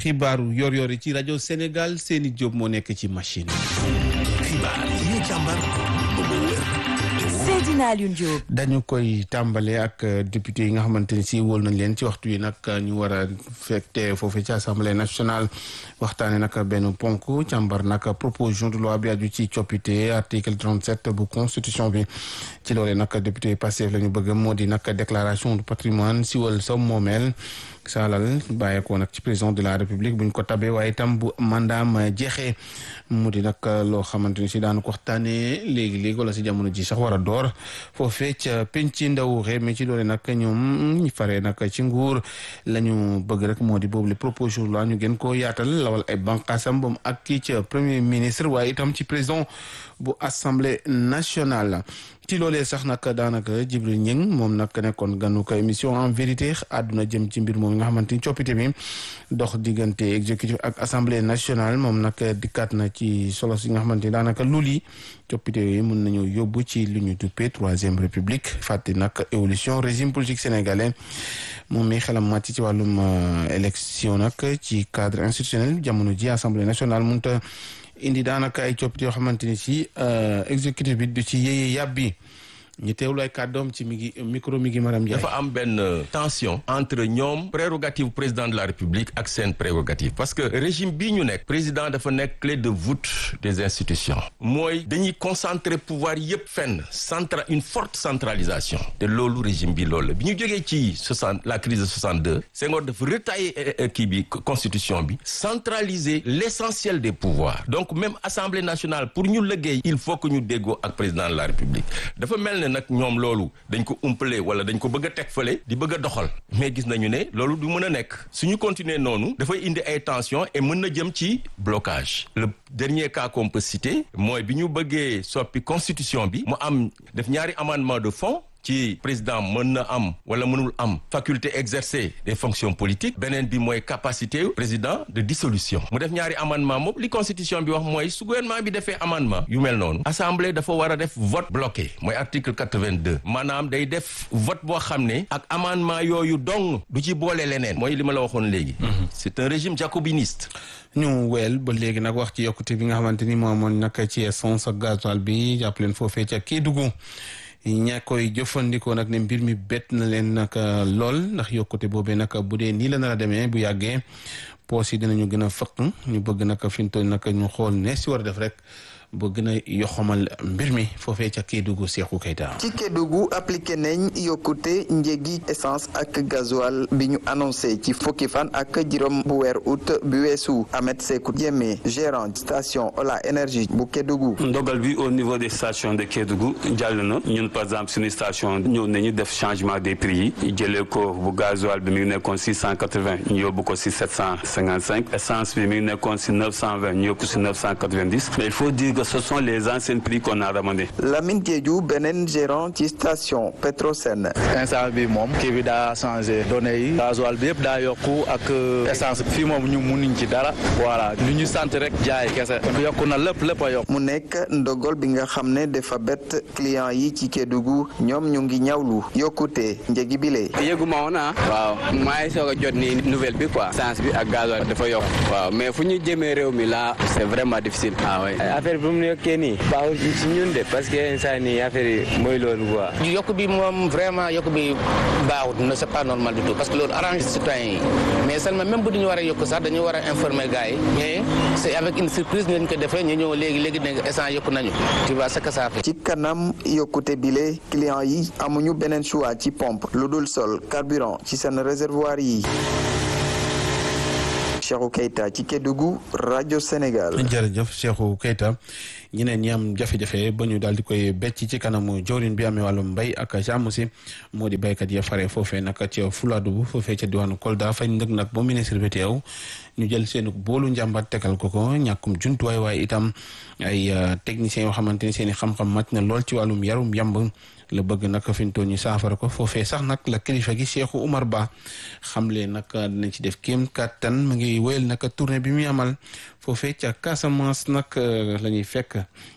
xibaaru yor-yor yi ci rajo Sénégal seeni Diop moo nekk ci machine xibaar yi ñu càmbar ba mu wér Seydina Alioune Diop. dañu koy tàmbale ak député yi nga xamante ni si wóol nañ leen ci waxtu yi nag ñu war a fekte foofu ci assemblée nationale waxtaane nag benn ponk càmbar nag proposition de loi bi aju ci coppite article 37 bu constitution bi ci loolee nag député Pastef la ñu bëgg moo di nag déclaration du patrimoine siwal sa moomeel saalal bàyyeekoo nag ci président de la république buñ ko tabee waaye itam bu mandaam jeexee mu di nag loo xamante ni si daanu ko waxtaanee léegi-léegi wala si jamono ji sax war a door foofee ca penc ndaw réew mi ci doole nag ñoom ñu faree nag ci nguur la ñu bëgg rek moo di boobu le proposition la ñu gën koo yaatal lawal ay bànqaasam ba mu ak kii ca premier ministre waaye itam ci président bu assemblée nationale ci loolee sax nag daanaka Jibril Ñing moom nag nekkoon ganu ko émission en vérité àdduna jëm ci mbir moom nga xamante ni coppite bi dox diggante exécutif ak assemblée nationale moom nag dikkaat na ci solo si nga xamante ni daanaka lul yi coppite yooyu mën nañu yóbbu ci lu ñu duppee troisième république fàtte nag évolution régime politique sénégalais moom mi xelam màcc ci wàllum élection nag ci cadre institutionnel jamono ji assemblée nationale mënut a indi daanaka ay coppite yoo xamante ni si exécutif bi du ci yéye yàbbi ñu teewlu ay kàddoom ci mi ngi micro mi ngi maram Ndiaye. dafa am benn tension entre ñoom prérogative président de la république ak seen prérogative parce que régime bii ñu nekk président dafa nekk clé de voûte des institutions mooy dañuy concentrer pouvoir yépp fenn centra une forte centralisation te loolu régime bi loolu la bi ñu jógee ci soixante la crise de 62 Senghor dafa retailler kii bi constitution bi centraliser l'essentiel des pouvoirs donc même assemblée nationale pour ñu liggéey il faut que ñu déggoo ak président de la république dafa mel ne nag ñoom loolu dañ ko umpale wala dañ ko bëgg a teg fële di bëgg a doxal mais gis nañu ne loolu du mën a nekk suñu continuer noonu dafay indi ay tension et mën na jëm ci blocage le dernier cas qu'on peut citer mooy bi ñu bëggee soppi constitution bi mu am def ñaari amendement de fond ci président mën na am wala mënul am faculté exercer des fonctions politiques beneen bi mooy capacité président de dissolution mu def ñaari amendement moom li constitution bi wax mooy su gouvernement bi defee amendement yu mel noonu assemblée dafa war a def vote bloqué mooy article 82 maanaam day def vote boo xam ne ak amendement yooyu dong du ci boole leneen mooy li ma la waxoon léegi c'est un régime jacobiniste ñu weel ba léegi nag wax ci yokkute bi nga xamante ni moo amoon nag ci essence ak gasoil bi jàpp leen foofee ca Kédougou ña koy jëfandikoo nag ne mbir mi bett na leen nag lool ndax yokkute boobee nag bu dee nii la nar a demee bu yàggee poos yi dinañu gën a fëq ñu bëgg nag fi mu toll nag ñu xool ne si war a def rek ba gën a yoxamal mbir mi foofee ca Kédougou Cheikhou Keita ci Kédougou appliqué nañ yokkute njëgi essence ak gasoil bi ñu annoncé ci fukki fan ak juróom bu weer août bi weesu Ahmed Sékou Diémé gérant station Ola énergie bu Kédougou ndogal bi au niveau des stations de Kédougou jàll na ñun par exemple suñu station ñëw nañu def changement des prix yi jëlee ko bu gasoil bi mi ngi nekkoon six cent quatre-vingts ñu yóbbu ko si sept cent cinquante-cinq essence bi mi ngi nekkoon si neuf cent vingt ñu yóbbu si neuf cent quatre-vingt-dix mais il faut dire que ce sont les anciens prix qu'on a ramenés. Lamine Diédhiou beneen gérant ci station Petrosen. instant bi moom kii bi daa changé données yi gasoil bi yëpp daa yokku ak essence fii moom ñu munuñ ci dara voilà lu ñu sant rek jaay kese yokku na lépp lépp a yokk. mu nekk ndogal bi nga xam ne dafa bett client yi ci Kédougou ñoom ñu ngi ñawlu yokkute njëgi bile. yëgu ma woon ah. waaw maa ngi soog a jot nii nouvelle bi quoi. essence bi ak gasoil dafa yokk. waaw mais fu ñu jëmee réew mi là c'est vraiment difficile. ah oui affaire bi mu yokkee nii baaxul ci ñun de parce que instant nii affaire yi mooy loolu quoi. yokk bi moom vraiment yokk bi baaxut ne c'est pas normal du tout parce que loolu arrange citoyen yi mais seulement même bu ñu war a yokk sax dañu war a informer gars yi mais c'est avec une surprise ñu ko defee ñu ñëw léegi léegi ne instant yokk nañu tu vois ce que ça fait. ci kanam yokkute bile client yi amuñu beneen choix ci pompe lu dul sol carburant ci seen réservoir yi. Cheikhou Keita ci Kédougou rajo Sénégal. jërëjëf Cheikhou Keita ñeneen ñi am jafe-jafe ba ñu daal di koy becc ci kanamu jawriñ bi amee wàllum mbay ak jàmm si moo di béykat ya fare foofee nag ca Fuladu foofee ca diwaanu Kolda fañ ndëg nag ba ministre bi teew ñu jël seen boolu njàmbat tegal ko ko ñàkkum jumtuwaay waaye itam ay techniciens yoo xamante ni seen i xam-xam màcc na lool ci wàllum yarum yamb la bëgg nag fi mu toll ñu saafara ko foofee sax nag la kilifa gi Cheikhou Oumar Ba xamle nag dinañ ci def kéem kattan mu ngi wéyal nag tournée bi muy amal foofee ca Casamance nag la ñuy fekk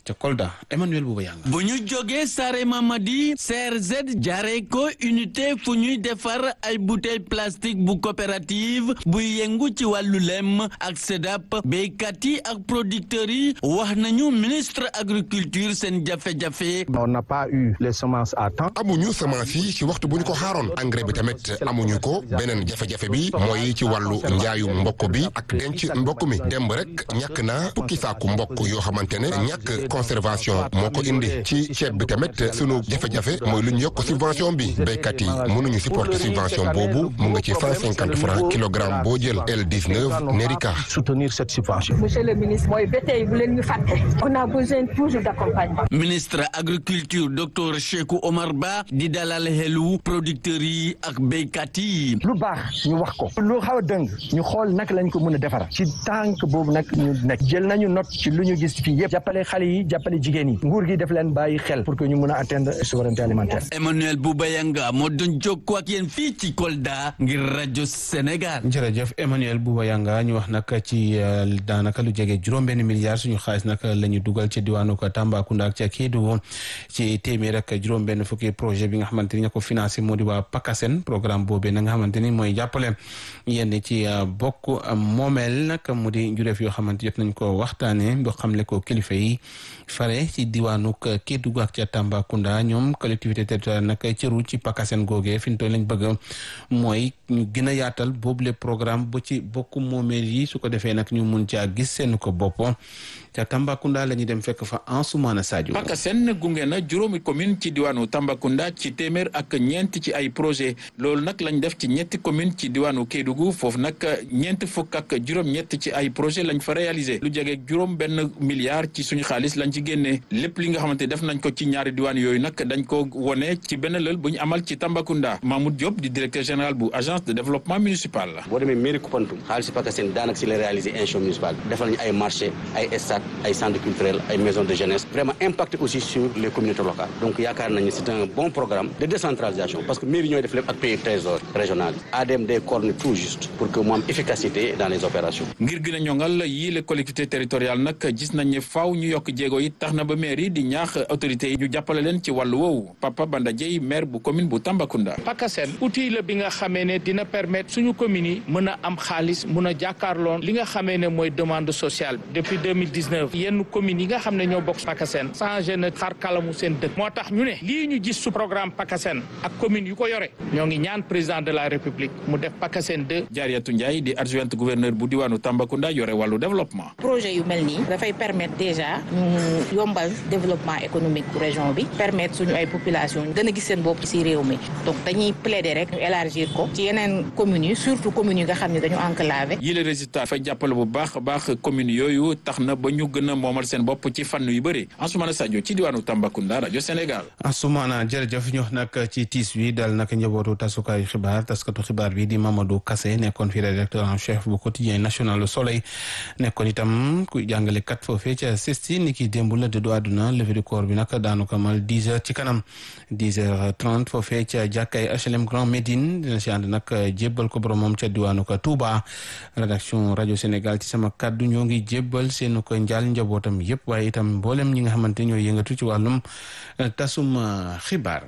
ca Kolda Emmanuel Bouba Yanga bu ñu jógee Sare Mamadi CRZ jaaree ko unité fu ñuy defar ay bouteille plastique bu coopérative buy yëngu ci wàllu lem ak SEDAP béykat yi ak producteurs yi wax nañu ministre agriculture seen jafe-jafe. on n'a pas eu les semences à temps. amuñu semence yi ci waxtu bu ñu ko xaaroon engrais bi tamit amuñu ko beneen jafe-jafe bi mooy ci wàllu njaayu mbokk bi ak denc mbokk mi demb rek ñàkk naa fukki saaku mbokk yoo xamante ne ñàkk conservation moo ko indi ci ceeb bi tamit sunu jafe-jafe mooy lu ñu yokk subvention bi béykat yi mënuñu supporter subvention boobu mu nga ci cent cinquante francs kilogramme boo jël L19 Nerika. soutenir cette subvention. monsieur le ministre mooy ba tey bu leen ñu fàtte. on a besoin toujours d'accompagnement. ministre agriculture docteur Cheikhou Omar Ba di dalal xelu producteurs yi ak béykat yi. lu baax ñu wax ko. lu xaw a dëng ñu xool naka lañ ko mën a defara ci tànk boobu nag ñu nekk jël nañu note ci lu ñu gis fii yëpp jàppale xale yi jàppale jigéen yi nguur gi def leen bàyyi xel pour que ñu mën a atteindre souveraineté alimentaire. Emmanuel Boubayanga moo doon jokkoo ak yéen fii ci Kolda ngir rajo Sénégal. jërëjëf Emmanuel Boubayanga ñu wax nag ci daanaka lu jege juróom-benn milliard suñu xaalis nag la ñu dugal ci diwaanu Tambacounda ak ca Kédougou ci téeméer ak juróom-benn fukki projet bi nga xamante ni ña ko financé moo di waa PACASEN programme boobee na nga xamante ni mooy jàppale yenn ci bokk moomeel nag mu di njureef yoo xamante jot nañ ko waxtaanee boo xamle ko kilifa yi fare ci diwaanu Kédougou ak ca Tambacounda ñoom collectivité territoriale nag cëru ci PACASEN googee fi ñu toll lañ bëgg mooy ñu gën a yaatal boobu le programme ba ci bokk moomeel yi su ko defee nag ñu mun caa gis seen ko bopp ca Tambacounda la ñuy dem fekk fa Ansoumana Sadio. PACASEN gunge na juróomi commune ci diwaanu Tambacounda ci téeméer ak ñeent ci ay projet loolu nag lañ def ci ñetti commune ci diwaanu Kédougou foofu nag ñeent fukk ak juróom-ñett ci ay projet lañ fa réalisé lu jege juróom benn milliard ci suñu xaalis lañ ci génnee lépp li nga xamante def nañ ko ci ñaari diwaan yooyu nag dañ ko wone ci benn lël bu ñu amal ci Tambacounda Mahmoud Diop di directeur général bu agence de développement municipal la. boo demee mairie Koupantoum xaalis PACASEN daanaka si la réalisé institution municipale defal nañu ay marché ay stade ay centre culturel ay maison de jeunesse vraiment impacté aussi sur les communautés locales donc yaakaar nañu c'est un bon programme de décentralisation parce que mairie ñooy def lépp ak pays trésor régional ADM day coordonner tout juste pour que mu am efficacité dans les opérations. ngir gën a ñoŋal yii les collectivités territoriales nag gis nañ ne faaw ñu yokk jéego yi tax na ba maire yi di ñaax autorités yi ñu jàppale leen ci wàllu woowu Papa Banda Dieye maire bu commune bu Tambacounda. PACASEN outil la bi nga xamee ne dina permettre suñu communes yi mën a am xaalis mën a jàkkaarloon li nga xamee ne mooy demande sociale depuis 2019 yenn communes yi nga xam ne ñoo bokk PACASEN changé na xar kalamu seen dëkk moo tax ñu ne lii ñu gis su programme PACASEN ak communes yu ko yore ñoo ngi ñaan président de la république mu def PACASEN 2 Jaariatu Ndiaye di adjointe gouverneur bu diwaanu Tambacounda yore wàllu développement. projet yu mel nii dafay permettre déjà ñu yombal développement économique bu région bi permettre suñu ay population gën a gis seen bopp ci réew mi donc dañuy plaider rek ñu élargir ko ci yeneen communes yi surtout communes yi nga xam ne dañu enclavé. yii les résultats dafay jàppale bu baax a baax communes yooyu tax na ba ñu gën a moomal seen bopp ci fànn yu bëri Ansoumana Sadio ci diwaanu Tambacounda rajo Sénégal. Ansoumana jërëjëf ñu wax nag ci tiis wi dal nag njabootu tasukaayu xibaar taskatu xibaar bi di Mamadou Kassé nekkoon fi rédacteur en chef bu quotidien national Le Soleil nekkoon itam ku jàngale kat foofee ca sesti ni ki démb la dëddu àdduna levée du corps bi nag daanu ko mal dix heures ci kanam dix heures trente foofee ca jàkkaay HLM Grand Médine dina si ànd nag jébbal ko boromam ca diwaanu ko Touba rédaction rajo Sénégal ci sama kàddu ñoo ngi jébbal seen ko njaal njabootam yëpp waaye itam mboolem ñi nga xamante ñooy yëngatu ci wàllum tasum xibaar.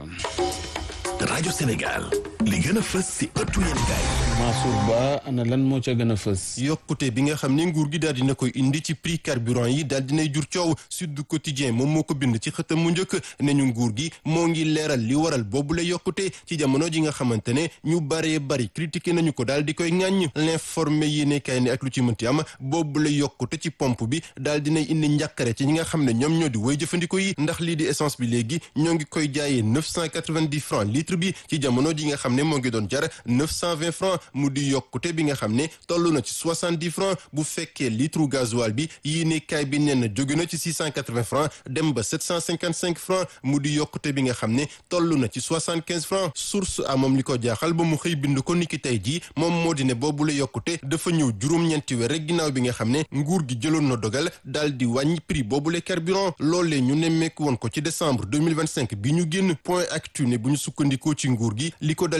rajo Sénégal li gën a fës si ëttu yéenekaay Mansour Ba ana lan moo ca gën a fës. yokkute bi nga xam ne nguur gi daal dina koy indi ci prix carburant yi daal dinay jur coow Sud Quotidien moom moo ko bind ci xëtam mu njëkk ne ñu nguur gi moo ngi leeral li waral boobu la yokkute ci jamono ji nga xamante ne ñu baree bari critiqué nañu ko daal di koy ŋàññ l'informé yéenekaay ne ak lu ci mënti am boobu la yokkute ci pompe bi daal dinay indi njàkkare ci ñi nga xam ne ñoom ñoo di woy jëfandiko yi ndax lii di essence bi léegi ñoo ngi koy jaayee 990 francs litre bi ci jamono ji nga xam ne moo ngi doon jar 920 francs mu di yokkute bi nga xam ne toll na ci 70 francs bu fekkee litre gasoil bi yéenekaay bi nee na jóge na ci 680 francs dem ba 755 francs mu di yokkute bi nga xam ne toll na ci 75 francs source a moom li ko jaaxal ba mu xëy bind ko niki tey jii moom moo di ne boobu la yokkute dafa ñëw juróom-ñeenti weer rek ginnaaw bi nga xam ne nguur gi jëloon na dogal daal di wàññi prix boobu le carburant loolee ñu nemmeeku woon ko ci décembre 2025 bi ñu génn point actu ne bu ñu sukkandikoo ci nguur gi li ko dal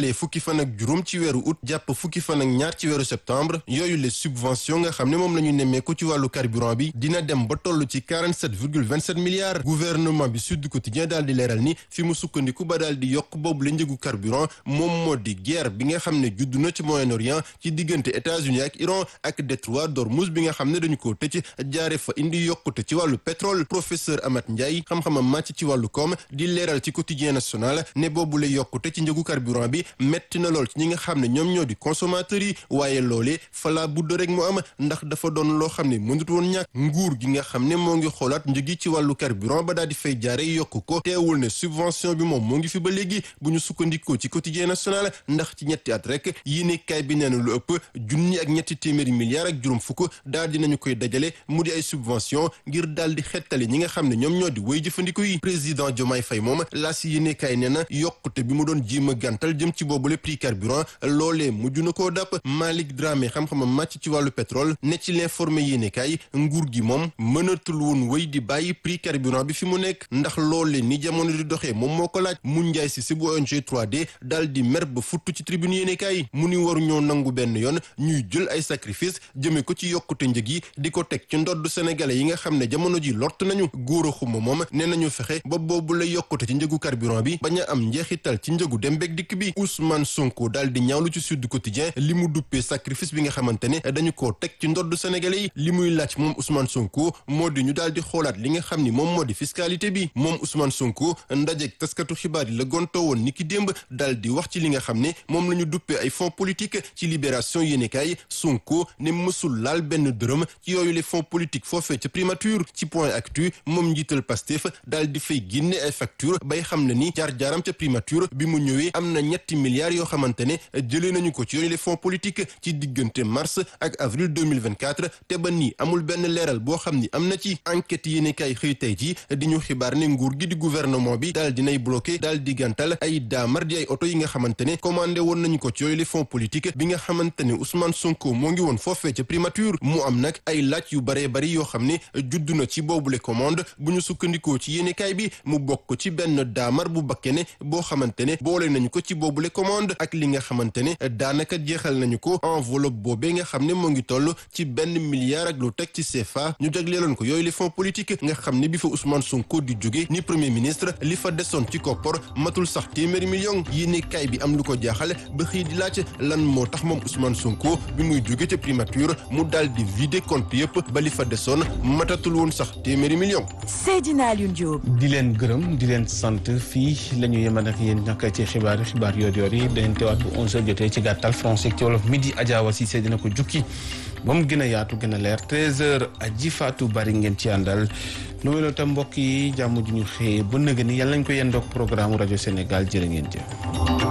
dalee fukki fan ak juróom ci weeru août jàpp fukki fan ak ñaar ci weeru septembre yooyu les subventions nga xam ne moom la ñu nemmeeku ci wàllu carburant bi dina dem ba toll ci 47 virgule 27 milliards gouvernement bi Sud Quotidien daal di leeral ni fi mu sukkandiku ba daal di yokk boobu la njëgu carburant moom moo di guerre bi nga xam ne judd na ci Moyen-Orient ci diggante États-Unis ak Iran ak détroit d'Ormuz bi nga xam ne dañu ko tëj jaare fa indi yokkute ci wàllu pétrole professeur Amath Ndiaye xam-xamam màcc ci wàllu koom di leeral ci quotidien national ne boobu la yokkute ci njëgu carburant bi metti na lool ci ñi nga xam ne ñoom ñoo di consommateurs yi waaye loolee fala budd rek mu am ndax dafa doon loo xam ne mënut woon ñàkk nguur gi nga xam ne moo ngi xoolaat njëgi ci wàllu carburant ba daal di fay jaare yokk ko teewul ne subvention bi moom moo ngi fi ba léegi bu ñu sukkandikoo ci quotidien national ndax ci ñetti at rek yéene kaay bi nee na lu ëpp junni ak ñetti téeméeri milliards ak juróom fukk daal dinañu koy dajale mu di ay subvention ngir daal di xettali ñi nga xam ne ñoom ñoo di woy jëfandiku yi président Diomaye Faye moom laa si yéene kaay nee na yokkute bi mu doon jéem a gàntal jëm ci boobule prix carburant loolee mujj na koo dàpp Malick Dramé xam-xamam màcc ci wàllu pétrole ne ci l'informé yéene kaay nguur gi moom mënatul woon wéy di bàyyi prix carburant bi fi mu nekk ndax loolee ni jamono di doxee moom moo ko laaj mu njaay si si bu ONG 3D daal di mer ba futtu ci tribune yéene kaay mu ni waru ñoo nangu benn yoon ñuy jël ay sacrifice jëme ko ci yokkute njëg yi di ko teg ci ndodd sénégalais yi nga xam ne jamono ji lort nañu góor a xuma moom nee nañu fexe ba boobu la yokkute ci njëgu carburant bi bañ a am njeexital ci njëgu dem beeg dikk bi Ousmane Sonko daal di ñaawlu ci Sud Quotidien li mu duppee sacrifice bi nga xamante ne dañu koo teg ci ndodd sénégalais yi li muy laaj moom Ousmane Sonko moo di ñu daal di xoolaat li nga xam ni moom moo di fiscalité bi moom Ousmane Sonko ndajeeg taskatu xibaar yi la gontoo woon niki démb daal di wax ci li nga xam ne moom la ñu duppee ay fonds politique ci libération yéenekaay Sonko ne mësul laal benn dërëm ci yooyu les fonds politiques foofee ca primature ci point actu moom njiital Pastef daal di fay génne ay facture bay xam ne ni jaar-jaaram ca primature bi mu ñëwee am na ñetti milliards yoo xamante ne jëlee nañu ko ci yooyu les fonds politiques ci diggante mars ak avril 2024 te ba nii amul benn leeral boo xam ni am na ci enquête yéenekaay xëy tey ji di ñu xibaar ne nguur gi di gouvernement bi daal dinay bloqué daal di gàntal ay daamar di ay oto yi nga xamante ne commandé woon nañu ko ci yooyu les fonds politiques bi nga xamante ne Ousmane Sonko moo ngi woon foofee ca primature mu am nag ay laaj yu baree bari yoo xam ne judd na ci boobule commande bu ñu sukkandikoo ci yéenekaay bi mu bokk ci benn daamar bu bakkene boo xamante ne boole nañu ko ci boobule commande ak li nga xamante ne daanaka jeexal nañu ko enveloppe boobee nga xam ne moo ngi toll ci benn milliard ak lu teg ci CFA ñu jagleeloon ko yooyu les fonds politiques nga xam ne bi fa Ousmane Sonko di jóge ni premier ministre li fa desoon ci koppor matul sax téeméeri million yéenekaay bi am lu ko jaaxal ba xëy di laaj lan moo tax moom Ousmane Sonko bi muy jóge ca primature mu daal di vider compte yëpp ba li fa desoon matatul woon sax téeméeri million Seydina Alioune Diop. di leen gërëm di leen sant fii la ñu yemal ak yéen nag ci xibaar yi xibaar yoor yoor yi dañ teewaat bu 11h jotee ci gàttal français ci wolof midi Adja Cissé dina ko jukki ba mu gën a yaatu gën a leer 13h aji Fatou bari ngeen ci àndal loolu tam mbokk yi jàmm ju ñu xëyee ba nëgë ni yàlla nañ ko yendoog programme rajo Sénégal jërë ngeen jëf.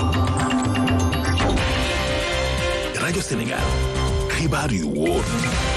rajo Sénégal xibaar yu wóor